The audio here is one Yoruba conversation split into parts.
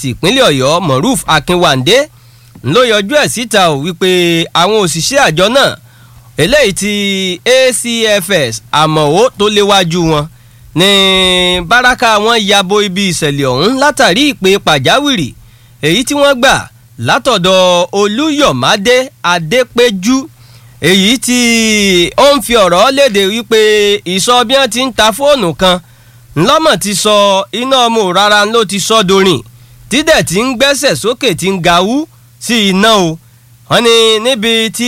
ìpínlẹ̀ ọ̀yọ́ moruf akínwándé ló yọjú ẹ̀ síta ò wípé àwọn òṣìṣẹ́ àjọ náà eléyìí ti acfs àmọ̀wó tó léwájú wọn ní báràkà wọn yabo ibi ìṣẹ̀lẹ̀ ọ̀hún látàrí ìpè pàjáwìrì èyí tí wọ́n gbà látọ̀dọ̀ olúyọ̀mádé adépéjú èyí tí ó ń fi ọ̀rọ̀ léde wípé ìsọ bí wọ́n ti ń ta fóònù kan ńlọ́mọ̀ ti sọ iná ọmọ rárá ló ti sọ dorin tídẹ̀ tí ń gbẹ́sẹ̀ sókè tí ń gawú sí iná o wọ́n ní níbi tí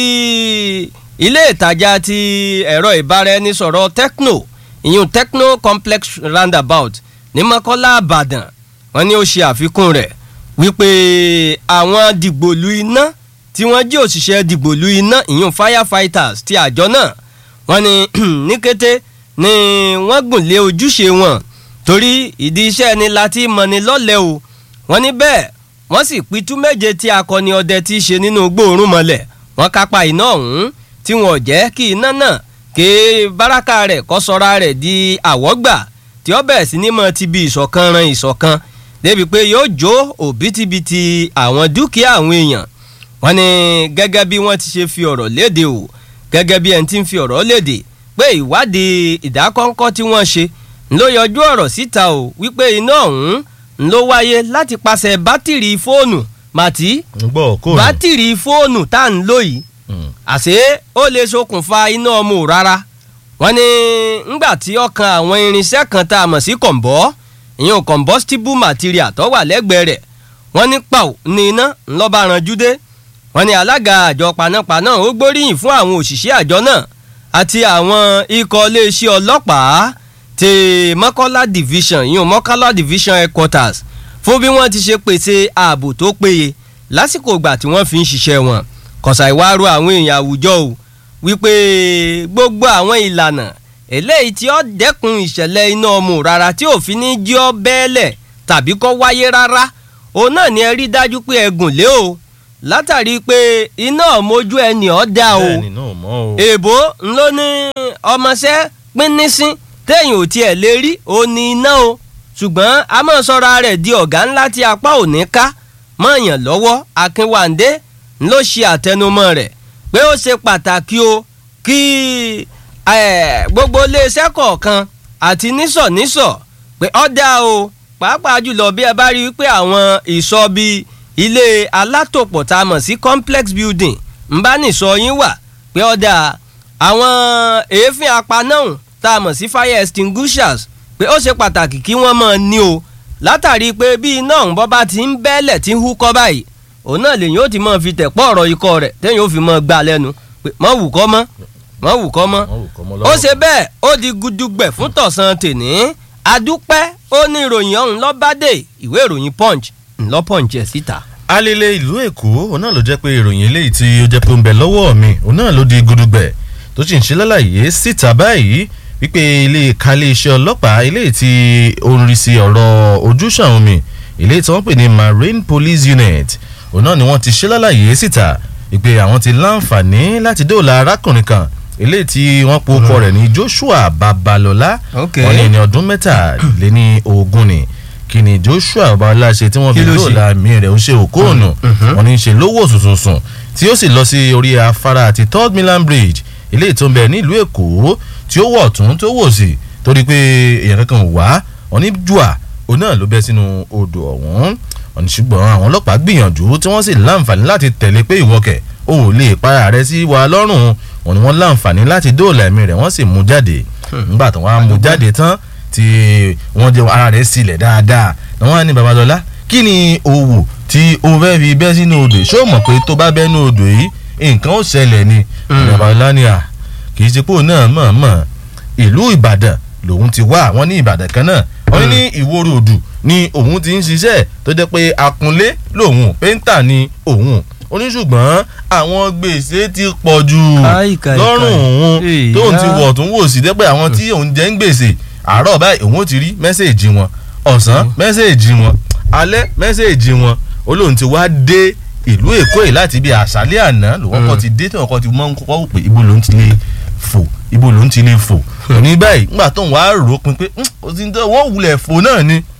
ilé ìtajà ti ẹ̀rọ ìbáraẹnisọ̀rọ̀ tecno ìyún tecno complex roundabout ní mọ́kọ́lá àbàdàn wọ́n ní ó ṣe àfikún rẹ̀ wípé àwọn dìgbòlù iná tí wọ́n jí òṣìṣẹ́ dìgbòlù iná ìyún firefighters ti àjọ náà wọ́n ní ní kété ni wọ́n gùn lé ojúṣe wọn torí ìdí iṣẹ́ ni láti mọ̀ni lọ́lẹ̀ o wọ́n ní bẹ́ẹ̀ wọ́n sì pitú méje tí akọni ọdẹ ti ṣe nínú gbòòrùn mọ́lẹ̀ wọ́n kápá iná ọ̀hún tí wọn ò jẹ́ kí iná náà ké báràkà rẹ̀ kọ́ sọ́ra rẹ̀ di àwọ́gbà tí ó bẹ̀rẹ̀ sí ní mọ́ ti bi ìṣọ̀kan ran ìṣọ̀kan débi pé yóò jó òbítíbitì àwọn dúkìá àwọn èèyàn wọ́n ní gẹ́gẹ́ bí wọ́n ti ṣe fi ọ̀rọ̀ léde o gẹ́gẹ́ bí ẹni tí ń fi ọ̀rọ̀ léde pé ìwádìí ìdákọ́ńkọ́ tí wọ́n ṣe ló yọjú ọ̀rọ̀ síta o wípé iná ọ̀hún ló wáyé láti pàṣẹ bátìrì fóònù màtí bátìrì fóònù tá à ń lò yìí àṣé ó lè ṣokùnfà iná ọmọ rárá wọ́n ní ńgbà tí ọkàn àwọn irinṣẹ́ kan tá a mọ̀ sí kọ̀ǹbọ́ ìyẹn combustible material tó wà lẹ́gbẹ̀ẹ́ rẹ̀ wọ́n ní pàù ní iná ńlọ́ba ranjú dé wọ́n ní alága àjọ panápaná ó gbóríyìn fún àwọn òṣìṣẹ́ àjọ náà àti àwọn ikọ̀ iléeṣẹ́ ọlọ́pàá ti mọ́kànlá division ìyẹn mọ́kànlá division headquarters fún bí wọ́n ti ṣe pèsè ààbò tó péye lásìkò ìgbà tí wọ́n fi ń ṣiṣẹ́ wọn kọ̀sà ìwárò àwọn èèyàn àwùjọ o wípé gbogbo àwọn ìlànà eléyìí tí ó dẹ́kun ìṣẹ̀lẹ̀ iná ọmọ rárá tí òfin ní jí ọ bẹ́ẹ̀lẹ̀ tàbí kọ́ wáyé rárá òun náà ni ẹ rí dájú pé ẹ gùn lé o látàrí pé iná ọmọjú ẹni ọ̀ dá o èèbó ńlọ ní ọmọọṣẹ́ pínnísín téèyàn ò tiẹ̀ lè rí o ní iná o ṣùgbọ́n a máa sọra rẹ̀ di ọ̀gá ńlá tí apá ò ní ká mọ̀ọ́yàn lọ́wọ́ akínwándé ló ṣe àtẹnumọ́ rẹ̀ pé ó ṣe pàtàkì o kí gbogbo iléeṣẹ́ kọ̀ọ̀kan àti nísọ̀nísọ̀ pé ó dá o pàápàá jùlọ bí ẹ bá rí i pé àwọn ìsọ bíi ilé alátòpọ̀ tá a mọ̀ sí complex building ń bá nìsọ yín wà pé ó dá àwọn èéfín apanáhùn tá a mọ̀ sí fire extinguishers pé ó ṣe pàtàkì kí wọ́n máa ní o látàrí pé bí iná ọ̀hún bọ́ bá ti ń bẹ́lẹ̀ tí ń húkọ́ báyìí òun náà lèyìn ó ti máa fi tẹ̀pọ̀ ọ̀rọ̀ ikọ̀ rẹ̀ téyìn ó fi máa gbà lẹ́nu pé mọ́ wù kọ́ mọ́ mọ́ wù kọ́ mọ́ ó ṣe bẹ́ẹ̀ ó di gudugbẹ̀ fún tọ̀sán tèní adúpẹ́ ó ní ìròyìn ọ̀hún lọ́bàdé ìwé ìròyìn punch ńlọ punch ẹ̀ síta. alele ìlú èkó òun náà ló jẹ́ pé ìròyìn eléyìí tí ó jẹ́ pé ń bẹ lọ́wọ́ mi òun náà ló di gudugbẹ̀ tó sì ń ṣe lálàyé síta báyìí wípé ilé ìka iléeṣẹ́ ọlọ́pàá eléyìí tí ó ń rí sí ọ̀rọ̀ ojúṣàn omi eléyìí tí wọ́n pè ní marine police unit òun náà ni wọ́n ti ṣe lálàyé síta ìpè àwọn ti láǹfààní láti dóòlà arákùnrin kan eléyìí tí wọ́n po ọkọ rẹ̀ ní joshua babalọ́lá wọ́n ní ní ọdún mẹ́tàléní ogún ni kí ni joshua babalọ́lá ṣe tí wọ́n fi dóòlà mi rẹ̀ ń ṣe òkóònù wọ́n ní ṣe lówó sùsùsùn tí ó sì lọ sí orí afárá àti third milan bridge eléyìí tó ń bẹ nílùú èkó tí ó wọ̀ tún tó wò sí torí pé èèyàn kankan wá wọ́n ní jùà òun náà ló bẹ́ sínú odò ọ̀hún wọ́n ní ṣùgbọ́n àwọn ọlọ́pàá gbìyànjú tí wọ́n sì láǹfààní láti tẹ̀lé pé ìwọ́kẹ̀ o ò lè para rẹ sí wa lọ́rùn wọ́n ní wọ́n láǹfààní láti dóòlà ẹ̀mí rẹ̀ wọ́n sì mú jáde nígbà tí wọ́n á mú jáde tán tí wọ́n jẹ́ ara rẹ̀ sílẹ̀ dáadáa ni wọ́n á ní babalọ́lá kí ni owó tí o fẹ́ fi bẹ́ sínú odò ṣé o mọ̀ pé tó bá bẹ́ nínú odò yìí nǹkan ó ṣẹlẹ̀ ni babalọ́lá ni à kì í ṣe pé òun náà mọ̀ mọ̀ ìlú ìbàdàn lòun ti wá wọ́n ní ìbàdàn kan náà wọ́n ní ìwòrò òdù ni òun ti ń ṣiṣẹ́ tó jẹ́ pé akunlé lòun péńtà ni òun oníṣùgbọ́n àwọn gbèsè ti pọ̀ jù lọ́rùn òun tóun ti wọ̀ tún wò sí dẹ́pẹ́ àwọn tí òun jẹ́ ń gbèsè àárọ̀ báyìí òun ó ti rí mẹ́sẹ̀ẹ̀jì wọn ọ̀sán mẹ́sẹ̀ẹ̀jì wọn alẹ́ mẹ́sẹ̀ẹ̀jì wọn olóhùn ti wá dé ìlú èkó yìí láti bí àṣálẹ́ àná lòun kọ́ ti dé tí wọ́n kọ́ ti mọ́ ń kọ́ wò pé ibo lòun ti lè fò ibo lòun ti lè fò ní báyìí nígbà tóun wá rò ó pin pé wọ́n wulẹ̀ fò náà ni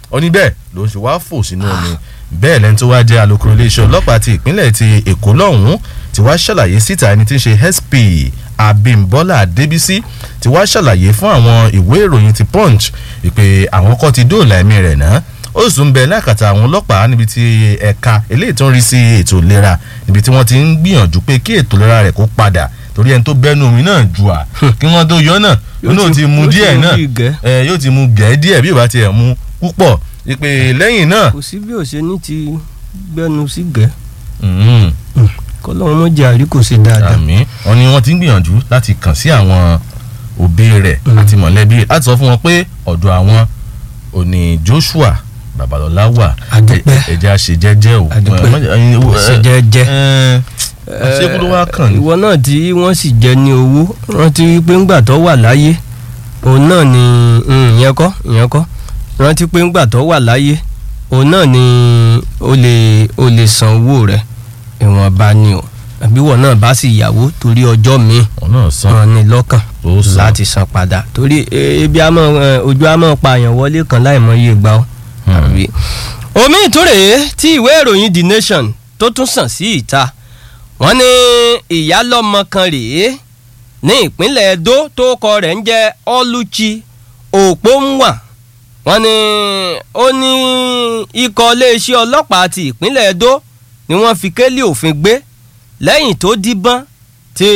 ó ní bẹ́ẹ̀ ló ń ṣe wá fò sínú omi bẹ́ẹ̀ lẹ́ni tó wá jẹ́ alukoro iléeṣẹ́ ọlọ́pàá ti ìpínlẹ̀ ti èkó lọ́hùn-ún ti wá ṣàlàyé síta ẹni tí ń ṣe sp abimbola adébísí ti wá ṣàlàyé fún àwọn ìwé ìròyìn ti punch ìpè àwọn kọ́ ti dóòlà ẹ̀mí rẹ̀ náà ó sì ń bẹ lákàtà àwọn ọlọ́pàá níbi tí ẹ̀ka eléyìí tó ń rí sí ètò ìlera níbi tí wọ́n ti ń gbìyànjú pé kí ètò ìlera rẹ̀ kó padà torí ẹni tó bẹ́nu omi náà jù à kí wọ́n tó yọ náà Yóò yóò ti- ti mu yóò ti díẹ̀ mu náà bíi gẹ́. ẹ, yóò ti mu gẹ̀ẹ́ díẹ̀ bí ò bá tiẹ̀ mu púpọ̀ ìpè lẹ́yìn náà kò sí bí òṣè ní ti gbẹnu sí gẹ́ mm, kọ́lọ́run mọ́ jẹ́ àrí kò sí dáadáa. àmì wọn ni wọ́n ti ń gbìyànjú láti kàn sí àwọn òbí rẹ̀ Mm. àti mọ̀lẹ́bí rẹ̀ láti sọ fún wọn pé ọ̀dọ̀ àwọn òní Joshua Babalọlá wà Àdúpẹ́. ẹ- ẹja ṣe jẹ́jẹ́ o Àdúpẹ́. Ẹ, má- ẹ, ẹ, ṣe jẹ́jẹ́. ẹ, àṣekú ló wá kàn ní. ìwọ náà tí wọ́n sì jẹ ní owó rántí wípé ńgbà tó wà láyé òun náà ni mm, ìyẹn kọ́ ìyẹn kọ́ rántí pé ńgbà tó wà láyé òun náà ni o lè o lè san owó rẹ̀ ìwọ̀nba ni o àbí ìwọ náà bá sì yàwó torí ọjọ́ míì wọn náà san wọn ní lọ́kàn ó san láti san padà torí e- ebi àmọ́ ẹ, ojú àmọ́ pààyàn wọlé kan láì mọ iye gbà ó. Hmm. àbí. omi ìtúrè tí ìwé ìròyìn the nation tó tún sàn sí ìta wọ́n ní ìyálọ́mọ kan rèé ní ìpínlẹ̀ edo tó kọ rẹ̀ ń jẹ́ ọlùchí òpómùwà wọ́n ní ó ní ikọ̀ iléeṣẹ́ ọlọ́pàá ti ìpínlẹ̀ edo ni wọ́n fi kélé òfin gbé lẹ́yìn tó díbọ́n tí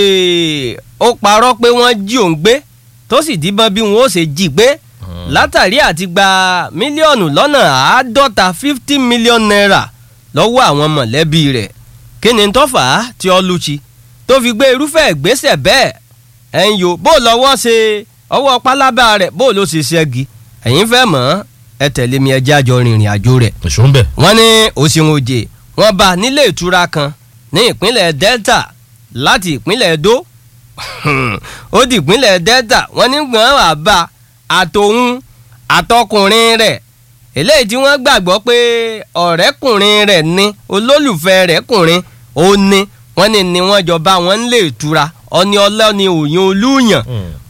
ó parọ́ pé wọ́n jí òun gbé tó sì díbọ́n bí wọ́n ó ṣe jí gbé látàrí àti gba mílíọ̀nù lọ́nà àádọ́ta fifty million naira lọ́wọ́ àwọn mọ̀lẹ́bí rẹ̀ kí ni tó fà á tí Ọlúchi tó fi gbé irúfẹ́ ìgbésẹ̀ bẹ́ẹ̀ ẹ̀yin yòó bó lọ́wọ́ ṣe ọwọ́ pálábá rẹ̀ bó ló ṣe ṣẹ́gi ẹ̀yin fẹ́ mọ̀ ẹ tẹ̀lé mi ẹjẹ́ àjọ rìnrìn àjò rẹ̀ èso ń bẹ̀. wọ́n ní òṣìwọ̀n òjè wọ́n bá nílé ìtura kan ní ìpínlẹ̀ Delta láti ìpínlẹ̀ Edo ó di ìpínlẹ̀ Delta wọ́n ní gbọ́n wà bá àtòun àtọkùnrin rẹ̀ eléyìí tí wọ́n gbàgbọ́ pé ọ̀rẹ́kùnrin rẹ̀ ní olólùfẹ́ rẹ̀ kùnrin ó ní wọ́n ní ni wọ́n jọ bá wọn nílé ìtura ọni ọlọ́ni òyìn olúyàn